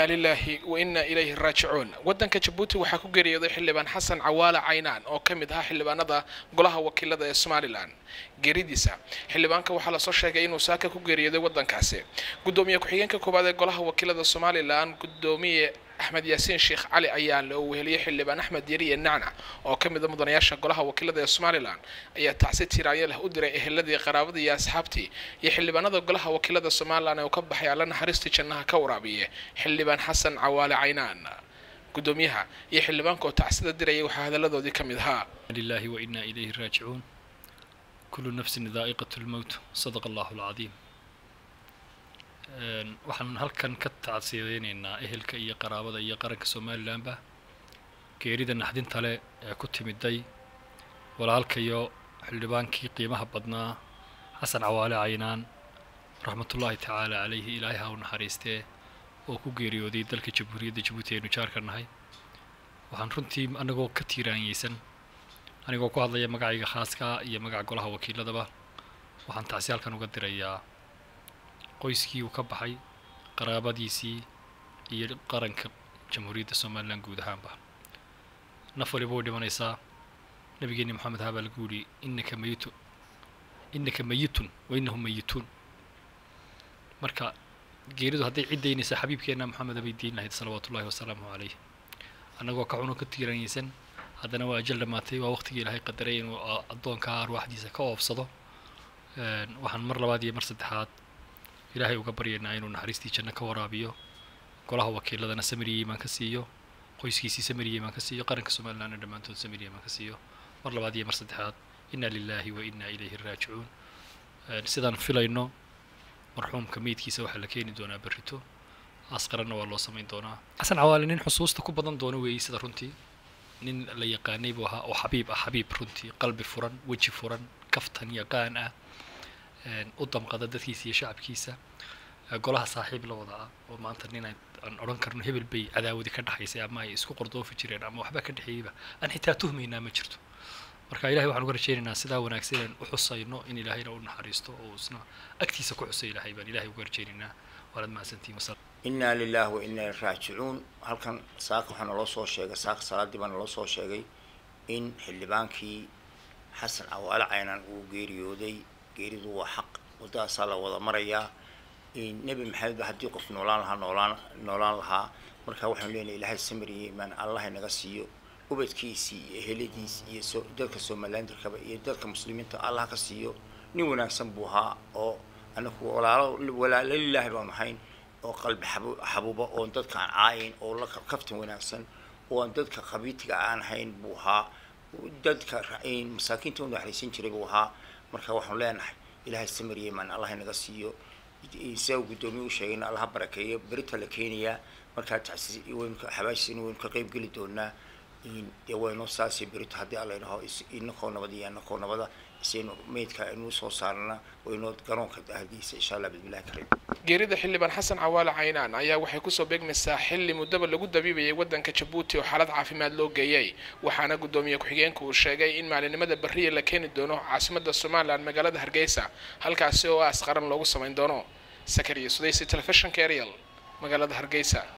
inaa lilaahi wa inaa ilayhi raajicuun waddanka jabuuti waxaa ku geeriyooday xildhibaan xasan cawaale caynaan oo ka mid ahaa xildhibaanada golaha wakiilada ee somalilan geeridiisa xildhibaanka waxaa lasoo sheegay inuu saaka ku geeriyooday waddankaasi guddoomiye ku-xigeenka koowaad ee golaha wakiilada somalilan guddoomiye axmed yaasiin sheekh cali ayaa loo weheliyey xildhibaan axmed yariye nacnac oo ka mid a mudanayaasha golaha wakiilada ee somalilan ayaa tacsi tiraanyo leh u diray eheladii qaraabadii iyo asxaabtii iyo xildhibaanada golaha wakiilada somalilan ee uu ka baxay alla naxariistii jannaha ka waraabiye xildhibaan xasan cawaale caynaan guddoomiyaha iyo xildhibaanka oo tacsida dirayay waxaa hadalladoodii ka mid ahaa لله وإنا إليه راجعون كل نفس ذائقة الموت صدق الله العظيم Een, waxaan halkan ka tacsiyadeynaynaa ehelka iyo qaraabada iyo qaranka somalilanba geerida naxdinta leh ee ku timiday walaalkayo xildhibaankii qiimaha badnaa xasan cawaale caynaan raxmatullaahi tacaala calayhi ilaahay ha u naxariistee oo ku geeriyooday dalka jamhuuriyadda jabuuti aynu jaarka nahay waxaan runtii anagoo ka tiiraanyeysan anigoo ku hadlaya magacayga khaaska iyo magaca golaha wakiiladaba waxaan tacsi halkan uga dirayaa qoyskii uu ka baxay qaraabadiisii iyo qaranka jamhuuriyadda somalilan guud ahaanba naf waliba way dhimanaysaa nabigeeni maxamed habaa lagu yidhi innaka mayitu innaka mayitun wa innahum mayituun marka geeridu hadday ciddaynaysa xabiibkeenna maxameda bay diin lahayd salawaatu ullahi wasalaamu calayh annagoo ka cuno ka tiiranyeysan haddana waa ajal dhammaatay waa waqtigii ilaahay qadaray inuu a- addoonka arwaaxdiisa ka oobsado Een, waxaan mar labaad iyo mar saddexaad ilaahay uga baryaynaa inuu naxariistii janno ka waraabiyo golaha wakiiladana samiriya imaan ka siiyo qoyskiisii samiriya imaan ka siiyo qaranka somalilandna dhammaantood samiriya imaan ka siiyo mar labaad iyo mar saddexaad inna lilaahi wa inna ilayhi raajicuun Een, sidaan filayno marxuumka meydkiisa waxaa la keeni doonaa berrito asqaranna waa loo samayn doonaa xasan cawaale nin xusuusta ku badan doona weeyey sida runtii nin la yaqaanay buu ahaa oo xabiib ah xabiib runtii qalbi furan weji furan kaftan yaqaan ah een, u damqada dadkiisa iyo shacabkiisa ee, golaha saaxiib la wada ah oo maanta nin aan aan odhan karno hebel bay cadaawadi ka dhexaysay ama ay isku qordoofi jireen ama waxba ka dhexeeyeyba aan xitaa tuhmaynaa ma jirto marka ilahay waxaan uga rajaynaynaa sidaa wanaagsan inaan u xusayno in ilaahayna u naxariisto oo isna agtiisa ku xusay ilahay baan ilahay uga rajaynaynaa waanaad mahadsantihiin wasalaam inaa lilaah wa inaa ilaihi raajicuun halkan saaka waxaa naloo soo sheegay saaka salaadii baa naloo soo sheegay in xildhibaankii xasan cawaale caynaan uu geeriyooday geeridu waa xaq waddadaasaa la wada marayaa in nebi maxamed ba haddii qof noolaan lahaa noolaan noolaan lahaa marka waxaanu leenahay ilaahay samiriye imaan allah inaga siiyo ubadkiisii iyo eheladiis iyo so dadka somalilandarkaba iyo dadka muslimiinta allah ka siiyo nin wanaagsan buu ahaa oo anaku walaalo walaalo lilaahi baanu ahayn oo qalbi xabu- xabuuba oon dadka aan caayin oo la ka- kaftan wanaagsan oo aan dadka qabiitiga aan hayn buu ahaa dadka ra- in masaakiinta u naxariisan jiray buu ahaa marka waxaanu leenahay ilaahay samiriye imaan allah inaga siiyo sida uu guddoomiye u sheegayna allaha barakeeyo berita la keenayaa markaa tacsi waynu ka- xabaashiisina waynu ka qayb geli doonaa in dee waynu saasi berito haddii alla idhaho is- inakoo nabad iyo anakoo nabada isaynu meydka aynu soo saarana waynu garoonka ahdiisa insha allah bismillahi kariim geerida xildhibaan xasan cawaale caynaan ayaa waxay kusoo beegmaysaa xilli muddaba lagu dabiibayay waddanka jabuuti oo xaalad caafimaad loo geeyey waxaana guddoomiye ku-xigeenku uu sheegay in maalinimada berriya la keeni doono caasimadda somalilan magaalada hargeysa halkaasi oo aas qaran loogu samayn doono sakariya sudaysi telefishinka ariel magaalada hargeysa